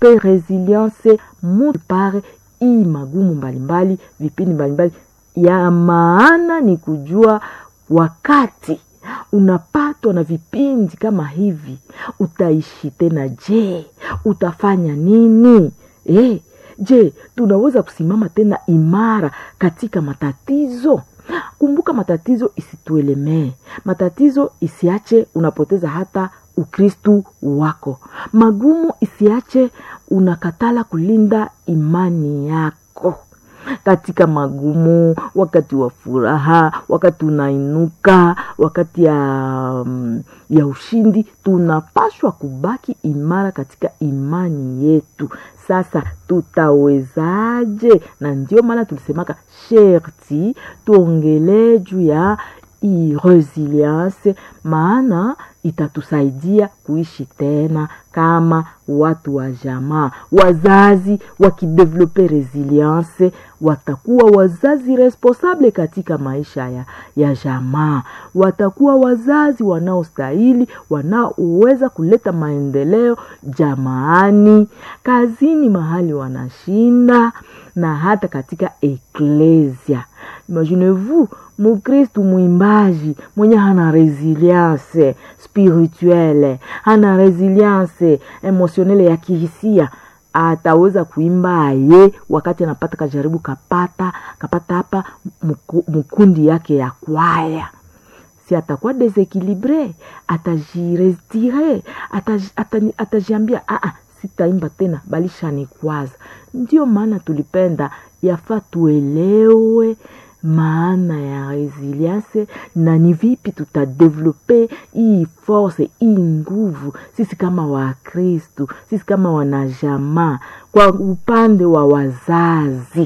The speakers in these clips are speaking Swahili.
tudevelope resilience mutu pare hii magumu mbalimbali vipindi mbalimbali ya maana ni kujua wakati unapatwa na vipindi kama hivi utaishi tena je utafanya nini e, je tunaweza kusimama tena imara katika matatizo kumbuka matatizo isituelemee matatizo isiache unapoteza hata ukristu wako magumu isiache unakatala kulinda imani yako katika magumu wakati wa furaha wakati unainuka wakati ya, um, ya ushindi tunapashwa kubaki imara katika imani yetu sasa tutawezaje na ndio maana tulisemaka sherti tuongelee juu ya hii resilience maana itatusaidia kuishi tena kama watu wa jamaa wazazi wakidevelope resilience watakuwa wazazi responsable katika maisha ya, ya jamaa watakuwa wazazi wanaostahili wanaoweza kuleta maendeleo jamaani kazini mahali wanashinda na hata katika eklesia imaginez-vous mukristu mwimbaji mwenye hana resilience spirituelle hana resilience emotionele ya kihisia ataweza kuimba aye wakati anapata kajaribu kapata kapata hapa mkundi yake ya kwaya si atakuwa desekilibre atajirestire atajiambia aa sitaimba tena balishanikwaza ndio maana tulipenda yafaa tuelewe maana ya resilience na ni vipi tutadevelope hii force hii nguvu sisi kama wakristu sisi kama wanajamaa kwa upande wa wazazi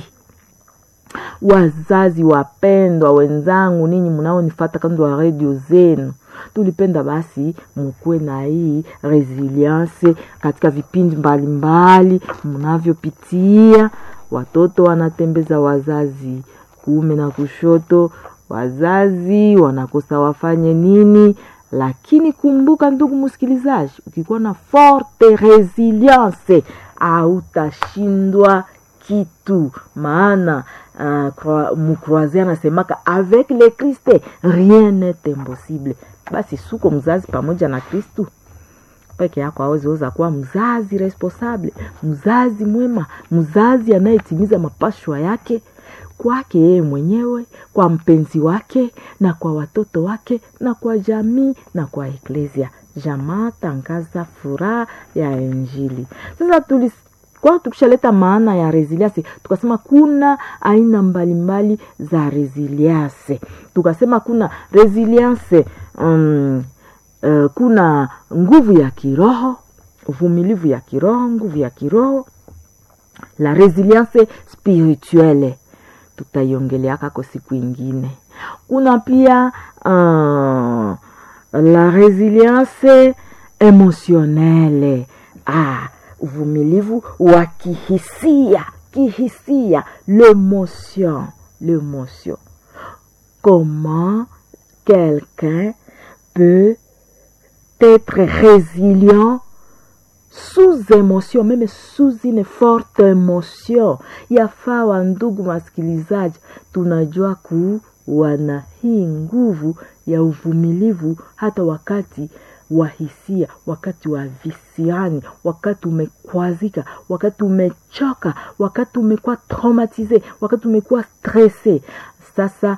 wazazi wapendwa wenzangu ninyi mnaonifata kando wa redio zenu tulipenda basi mukuwe na hii resilience katika vipindi mbalimbali mnavyopitia watoto wanatembeza wazazi kuume na kushoto wazazi wanakosa wafanye nini lakini kumbuka ndugu msikilizaji ukikuwa na forte resilience autashindwa kitu maana uh, mukroise anasemaka avec le kriste rien n'est impossible basi suko mzazi pamoja na kristu peke yako aweziweza kuwa mzazi responsable mzazi mwema mzazi anayetimiza mapashwa yake kwake yeye mwenyewe kwa mpenzi wake na kwa watoto wake na kwa jamii na kwa eklesia jamaa tangaza furaha ya injili sasa tulis kwa tukishaleta maana ya resilience tukasema kuna aina mbalimbali za resilience tukasema kuna resilience um, uh, kuna nguvu ya kiroho uvumilivu ya kiroho nguvu ya kiroho la resilience spirituelle tutaiongeleaka kwa siku ingine kuna pia uh, la resilience emotionnelle ah, uvumilivu wa kihisia kihisia l'émotion l'émotion comment quelqu'un peut être résilient sous émotion meme sous une forte émotion yafaa wa ndugu masikilizaji tunajua kuwa na hii nguvu ya uvumilivu hata wakati wa hisia wakati wa visiani wakati umekwazika wakati umechoka wakati umekuwa traumatize wakati umekuwa stresse sasa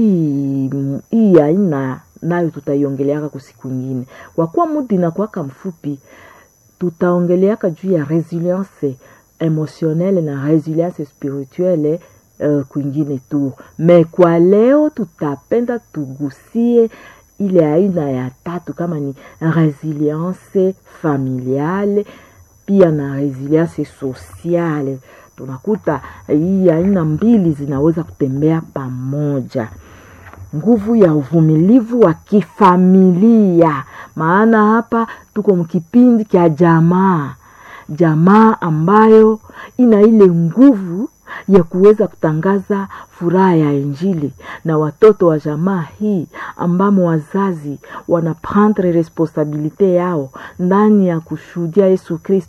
hii aina nayo tutaiongeleaka kwa siku ingine kwa kuwa mudi inakuwaka mfupi tutaongeleaka juu ya resilience emotionnelle na resilience spirituelle uh, kwingine tu me kwa leo tutapenda tugusie ile aina ya tatu kama ni resilience familiale pia na resilience sociale tunakuta hii aina mbili zinaweza kutembea pamoja nguvu ya uvumilivu wa kifamilia maana hapa tuko mkipindi cha jamaa jamaa ambayo ina ile nguvu ya kuweza kutangaza furaha ya injili na watoto wa jamaa hii ambamo wazazi wanaprendre responsabilite yao ndani ya kushuhudia yesu kristo